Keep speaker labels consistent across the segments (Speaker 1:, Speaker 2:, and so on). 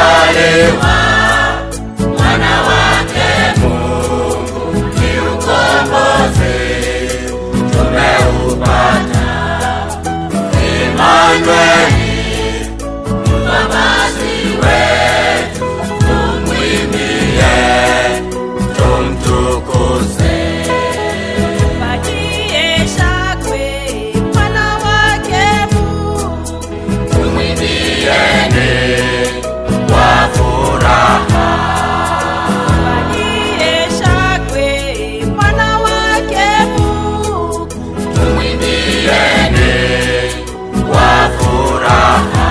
Speaker 1: amezaliwa mwana wake Mungu, ni ukombozi tumeupata. Imanueli, mkombozi wetu, tumwimbie, tumtukuze.
Speaker 2: Mpatie shangwe mwana wake Mungu,
Speaker 1: Tumwimbieni kwa furaha.
Speaker 2: mpatie shangwe mwana wake Mungu,
Speaker 1: Tumwimbieni kwa furaha.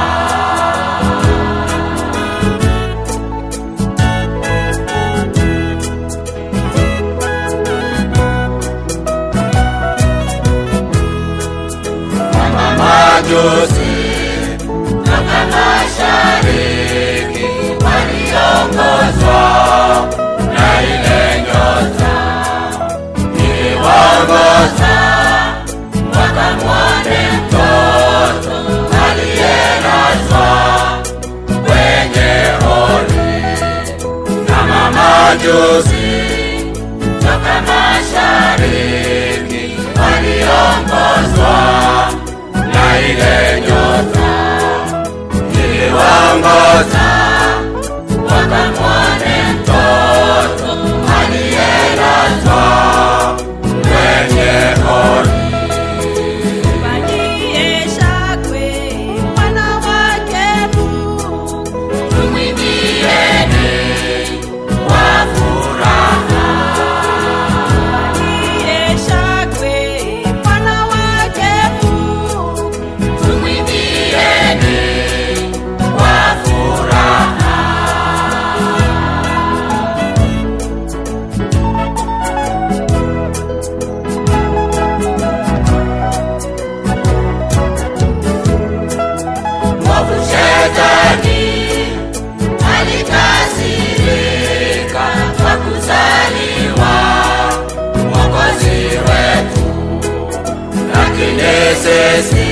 Speaker 1: Mama majusi toka mashariki waliongozwa na ile nyota iliwaongoza wakamwone mtoto aliyelazwa kwenye hori na mamajusi toka mashariki waliongozwa na ile nyota iliwaongoza wakamwone mtoto aliyelazwa kwenye hori
Speaker 2: mpatie shangwe mwana wake Mungu,
Speaker 1: tumwimbieni kwa furaha
Speaker 2: mpatie shangwe mwana wake Mungu,
Speaker 1: tumwimbieni kwa furaha mwovu shetani alikasirika kwa kuzaliwa mwokozi wetu lakini sisi